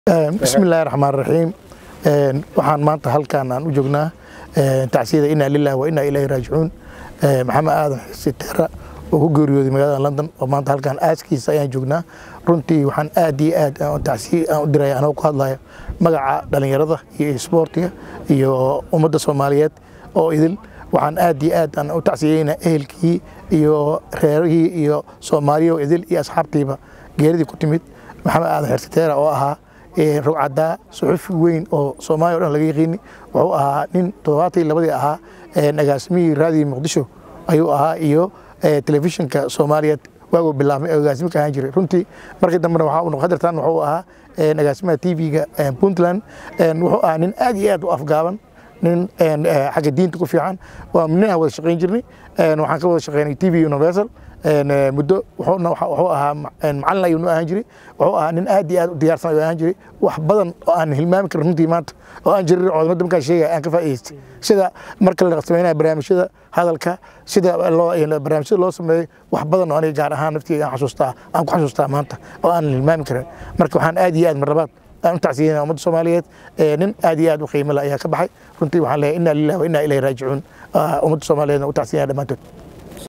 bismillahi raxmaan raxiim waxaan maanta halkaan aan u joognaa tacsiyada inaa lilahi wa inaa ilahi raajicuun maxamed aadan xisiteera oo ku geeriyooday magaalada london oo maanta halkaan aaskiisa ayaan joognaa runtii waxaan aad iyo aad tacsiye aan u diraya anoo ku hadlaya magaca dhalinyarada iyo isboortiga iyo ummadda soomaaliyeed oo idil waxaan aad iyo aad aan u tacsiyeynaa ehelkii iyo reerihii iyo soomaaliya oo idil iyo asxaabtiiba geeridii ku timid maxamed aadan xersiteera oo ahaa rugcadaa suxufi weyn oo soomaaliya o dhan laga yaqiini wuxuu ahaa nin toddobaatii labadii ahaa agaasimihii raadiyo muqdisho ayuu ahaa iyo telefishinka soomaaliyeed waaguu bilaabmay agaasimo ka ahaan jiray runtii markii dambena waxaa uu hadirtan wuxuu ahaa agaasimaha tv-ga puntland wuxuu ahaa nin aad iyo aad u afgaaban nin xagga diinta ku fiican waa nin aan wada shaqayn jirnay waxaan ka wada shaqaynay tv universal muddo wuxuu ahaa macalin ayuu ahaan jiray wuxuu ahaa nin aad iyo aad u diyaarsan ayuu ahaan jiray wax badan oo aan hilmaami karin runtii maanta oo aan jirin codamada markaan sheegaya aan ka faa'idaystay sida marka la sameynaya barnaamijyada hadalka sida barnaamijyada loo sameeyey wax badan oo aniga gaar ahaan naftii aan xasuustaa aan ku xasuustaa maanta oo aan hilmaami karin marka waxaan aad iyo aad marlabaad aan u tacsiyeyna ummadda soomaaliyeed nin aad iyo aad u qiimo leh ayaa ka baxay runtii waxaan leeyahay inaa lillahi wa inaa ilayhi raajicuun ummadda soomaaliyeedna u tacsiyeyna dhammaantood